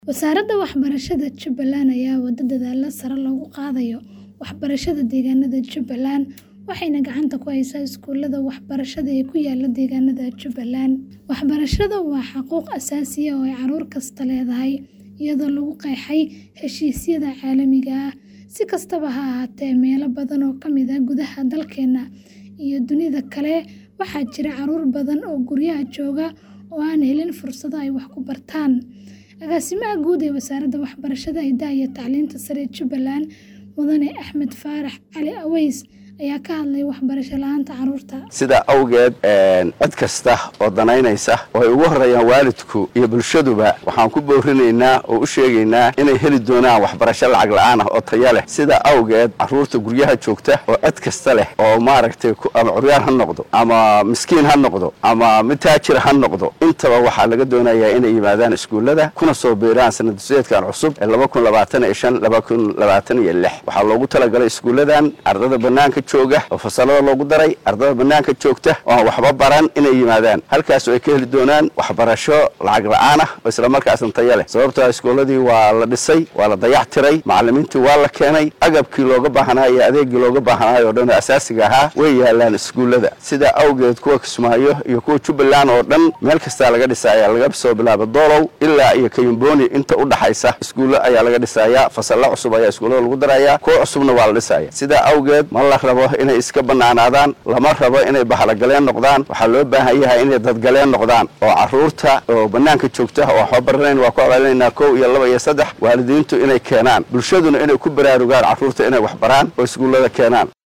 Wasaaradda Waxbarashada Jubbaland ayaa wada dadaallada sare loogu qaadayo waxbarashada deegaanada Jubbaland waxayna gacanta ku haysaa iskuulada waxbarashada ee ku yaala deegaanada Jubbaland. Waxbarashadu waa xuquuq aasaasi ah oo ay carruur kasta leedahay, iyadoo lagu qeexay heshiisyada caalamiga ah. Si kastaba ha ahaatee, meelo badan oo ka mid ah gudaha dalkeena iyo dunida kale waxaa jira carruur badan oo guryaha jooga oo aan helin fursado ay wax ku bartaan. Agaasimaha Guud ee Wasaaradda Waxbarashada, Hidaha iyo Tacliinta Sare ee Jubbaland, Mudane Axmed Faarax Cali Aweys ayaa ka hadlay waxbarasho la'aanta carruurta. sidaa awgeed cid kasta oo danaynaysa oo ay ugu horeeyaan waalidku iyo bulshaduba waxaan ku boorinaynaa oo u sheegaynaa inay heli doonaan waxbarasho lacag la'aan ah oo taya leh sidaa awgeed carruurta guryaha joogta oo cid kasta leh oo maaragtay ama curyaan ha noqdo ama miskiin ha noqdo ama mid taajir ha noqdo intaba waxaa laga doonayaa inay yimaadaan iskuullada kuna soo biiraan sanad duseedkan cusub ee laba kun labaatan iyo shan laba kun labaatan iyo lix waxaa loogu talagalay iskuulladan ardada banaanka jooga oo fasalada loogu daray ardada banaanka joogta oo aan waxba baran inay yimaadaan halkaas oo ay ka heli doonaan waxbarasho lacag la'aan ah oo islamarkaasna taya leh sababtoo iskuulladii waa la dhisay waa la dayac tiray macallimiintii waa la keenay agabkii looga baahnaa iyo adeegii looga baahnaayo oo dhan oo asaasiga ahaa way yaalaan iskuullada sidaa awgeed kuwa kismaayo iyo kuwa jubbaland oo dhan meel kastaa laga dhisaya laga soo bilaabo doolow ilaa iyo kayumbooni inta u dhaxaysa iskuullo ayaa laga dhisayaa fasalla cusub ayaa iskuullada lagu darayaa kuwa cusubna waa la dhisaya sidaa awgeed ma la rabo inay iska bannaanaadaan lama rabo inay bahalogaleen noqdaan waxaa loo baahan yahay inay dadgaleen noqdaan oo carruurta oo bannaanka joogta oo waxba baranayn waa ku abaalinaynaa kow iyo laba iyo saddex waalidiintu inay keenaan bulshaduna inay ku baraarugaan carruurta inay wax baraan oo iskuullada keenaan